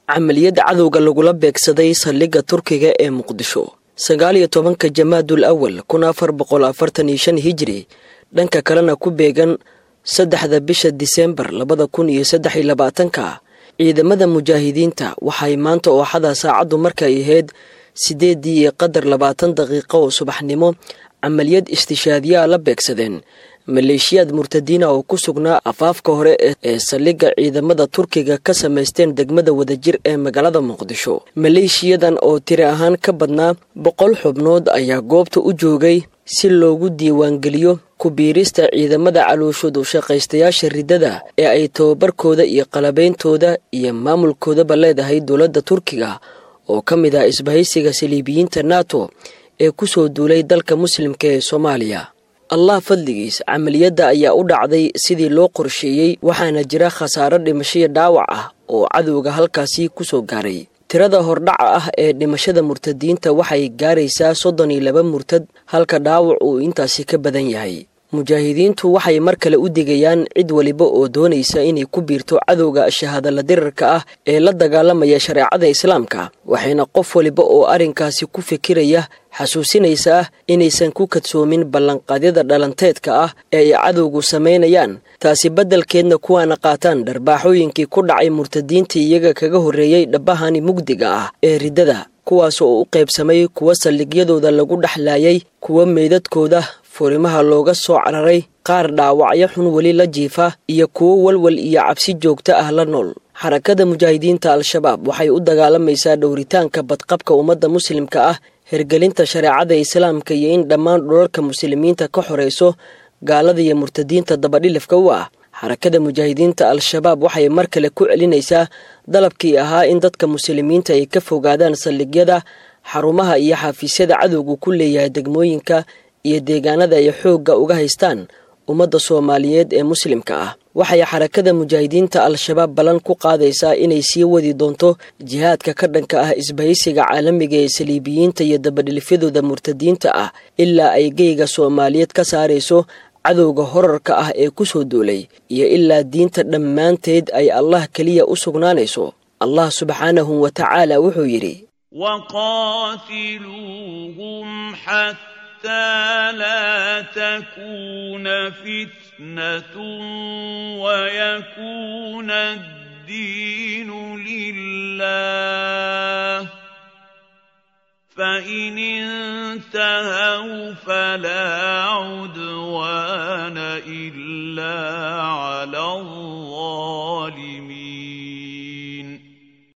camaliyad cadowga lagula beegsaday saldhigga turkiga ee muqdisho sagaal iyo tobanka jamaadul awal kun afar boqol afartan iyo shan hijri dhanka kalena ku beegan saddexda bisha diseembar labada kun iyo saddex iyo labaatanka ciidamada mujaahidiinta waxay maanta ooxada saacaddu markay ahayd siddeeddii iyo qadar labaatan daqiiqo oo subaxnimo camaliyad istishaadiyaa la beegsadeen maleeshiyaad murtadiina oo ku sugnaa afaafka hore ee saldhigga ciidamada turkiga ka samaysteen degmada wadajir ee magaalada muqdisho maleeshiyadan oo tiri ahaan ka badnaa boqol xubnood ayaa goobta u joogay si loogu diiwaangeliyo ku-biirista ciidamada calooshoodu shaqaystayaasha riddada ee ay tababarkooda iyo qalabeyntooda iyo maamulkoodaba leedahay dowladda turkiga oo ka mid ah isbahaysiga saliibiyiinta nato ee ku soo duulay dalka muslimka ee soomaaliya allah fadligiis camaliyadda ayaa u dhacday sidii loo qorsheeyey waxaana jira khasaaro dhimashoyo dhaawac ah oo cadowga halkaasi ku soo gaaray tirada hordhaca ah ee dhimashada murtadiinta waxay gaaraysaa soddon iyo laba murtad halka dhaawac uu intaasi ka badan yahay mujaahidiintu waxay mar kale u digayaan cid waliba oo doonaysa inay ku biirto cadowga shahaadala dirarka ah ee la dagaalamaya shareecada islaamka waxayna qof waliba oo arrinkaasi ku fikiraya xasuusinaysaa inaysan ku kadsoomin ballanqaadyada dhalanteedka ah ee ay cadowgu samaynayaan taasi beddelkeedna kuwaana qaataan dharbaaxooyinkii ku dhacay murtadiintii iyaga kaga horreeyey dhabbahani mugdiga ah ee riddada kuwaas oo u qaybsamay kuwa saldhigyadooda lagu dhexlaayay kuwa meydadkooda furimaha looga soo cararay qaar dhaawacyo xun weli la jiifa iyo kuwo walwal iyo cabsi joogto ah la nool xarakada mujaahidiinta al-shabaab waxay u dagaalamaysaa dhowritaanka badqabka ummadda muslimka ah hergelinta shareecada islaamka iyo in dhammaan dhulalka muslimiinta ka xorayso gaalada iyo murtadiinta dabadhilifka u ah xarakada mujaahidiinta al-shabaab waxay mar kale ku celinaysaa dalabkii ahaa in dadka muslimiinta ay ka fogaadaan saldhigyada xarumaha iyo xafiisyada cadowgu ku leeyahay degmooyinka iyo deegaanada ay xoogga uga haystaan ummadda soomaaliyeed ee muslimka ah waxay xarakada mujaahidiinta al-shabaab ballan ku qaadaysaa inay sii wadi doonto jihaadka ka dhanka ah isbahaysiga caalamiga ee saliibiyiinta iyo dabadhilifyadooda murtadiinta ah ilaa ay geyga soomaaliyeed ka saarayso cadowga horarka ah ee ku soo duulay iyo ilaa diinta dhammaanteed ay allah keliya u sugnaanayso allah subxaanahu wa tacaala wuxuu yidhi حتى لا تكون فتنة ويكون الدين لله فإن انتهوا فلا عدوان إلا على الله